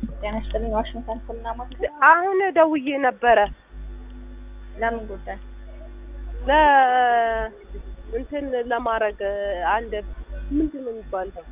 ጤና ይስጥልኝ። ዋሽንግተን ሕክምና ማዕከል። አሁን ደውዬ ነበረ ለምን ጉዳይ? ለ እንትን ለማድረግ አንድ ምንድን ነው የሚባለው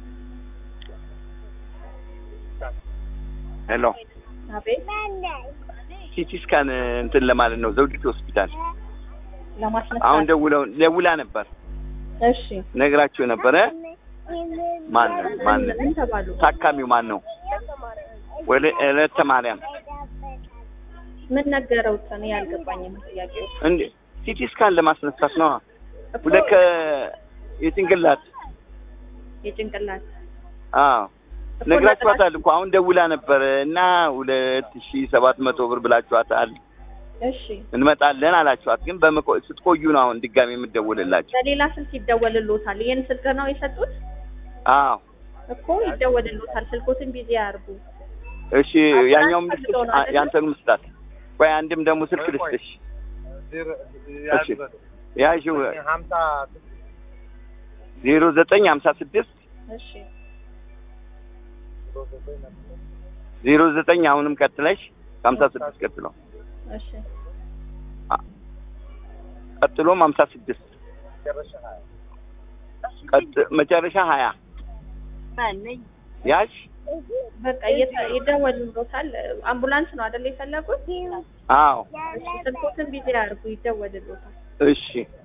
ሄሎ አቤት። ሲቲ ስካን እንትን ለማለት ነው ዘውዲቱ ሆስፒታል። ለማስነሳት አሁን ደውለው ደውላ ነበር እሺ። ነግራችሁ ነበረ። ማን ነው ማን ነው ምን ተባሉ? ታካሚው ማን ነው? ወለ እለተ ማርያም ምን ነገረውት? እኔ ያልገባኝም ጥያቄው እንዴ ሲቲ ስካን ለማስነሳት ነው። እኮ ሁለት የጭንቅላት የጭንቅላት አዎ እኮ ነግራችኋታል እኮ አሁን ደውላ ነበር እና ሁለት ሺ ሰባት መቶ ብር ብላችኋታል። እሺ። እንመጣለን አላችኋት፣ ግን በመቆ ስትቆዩ ነው አሁን ድጋሚ የምትደውልላችሁ። በሌላ ስልክ ይደወልሎታል። ይህን ስልክ ነው የሰጡት አዎ እኮ ይደወልሎታል። ስልኮትን ቢዚ ያርጉ። እሺ፣ ያኛውም ልስጥሽ፣ ፈልገው ነው አይደለ? ያንተንም ስጣት። ቆይ አንድም ደግሞ ስልክ ልስጥሽ። እሺ ያዥው ዜሮ ዘጠኝ ሀምሳ ስድስት እሺ። ዜሮ ዘጠኝ አሁንም ቀጥለሽ ከሀምሳ ስድስት ቀጥሎ እሺ። ቀጥሎም ሀምሳ ስድስት ቀጥ መጨረሻ ሀያ ያዥ በቃ እየተ- ይደወልሎታል። አምቡላንስ ነው አይደል የፈለጉት? አዎ እሺ። ስልኮትን ቢዚ ያርጉ፣ ይደወልሎታል። እሺ